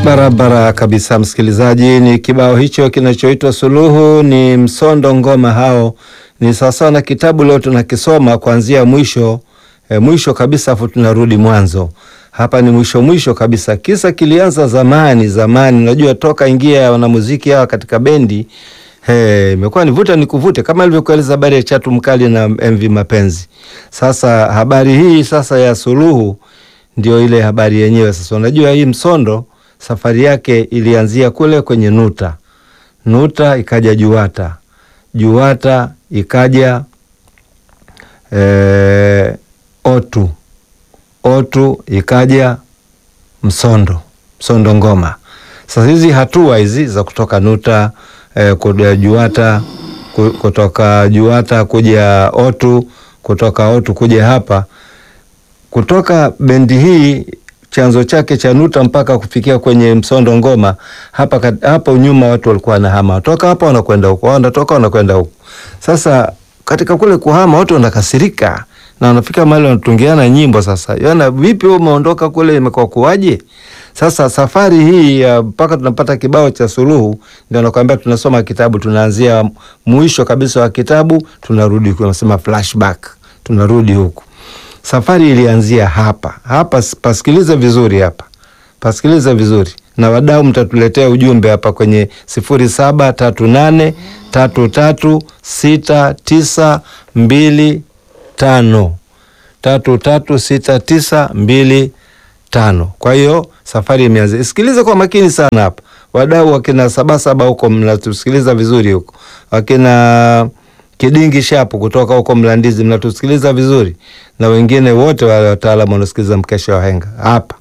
Barabara kabisa, msikilizaji. Ni kibao hicho kinachoitwa Suluhu, ni Msondo Ngoma. Hao ni sawasawa na kitabu leo tunakisoma kuanzia mwisho e, mwisho kabisa, afu tunarudi mwanzo. Hapa ni mwisho mwisho kabisa. Kisa kilianza zamani zamani, unajua toka ingia ya wanamuziki hawa katika bendi imekuwa ni vuta ni kuvute, kama ilivyokueleza habari ya Chatu Mkali na MV Mapenzi. Sasa habari hii sasa ya Suluhu ndio ile habari yenyewe. Sasa unajua hii Msondo safari yake ilianzia kule kwenye Nuta, Nuta ikaja Juwata, Juwata ikaja e, Otu, Otu ikaja Msondo, Msondo Ngoma. Sasa hizi hatua hizi za kutoka Nuta e, kuja Juwata, kutoka Juwata kuja Otu, kutoka Otu kuja hapa, kutoka bendi hii chanzo chake cha Nuta mpaka kufikia kwenye Msondo Ngoma. Hapa hapo nyuma watu walikuwa wanahama, toka hapa wanakwenda huko, wanatoka wanakwenda huko. Sasa katika kule kuhama watu wanakasirika na wanafika mahali wanatungiana nyimbo. Sasa yana vipi, wewe umeondoka kule, imekuwa kuwaje? Sasa safari hii mpaka tunapata kibao cha Suluhu, ndio nakwambia, tunasoma kitabu, tunaanzia mwisho kabisa wa kitabu, tunarudi tunasema flashback, tunarudi huku Safari ilianzia hapa hapa. Pasikilize vizuri hapa, pasikilize vizuri na wadau, mtatuletea ujumbe hapa kwenye sifuri saba tatu nane tatu tatu sita tisa mbili tano tatu tatu sita tisa mbili tano. Kwa hiyo safari imeanzia. Sikilize kwa makini sana hapa, wadau wakina Sabasaba huko mnatusikiliza vizuri huko, wakina Kidingi Shapu kutoka huko Mlandizi mnatusikiliza vizuri, na wengine wote wale wataalamu wanasikiliza mkesha wa henga hapa.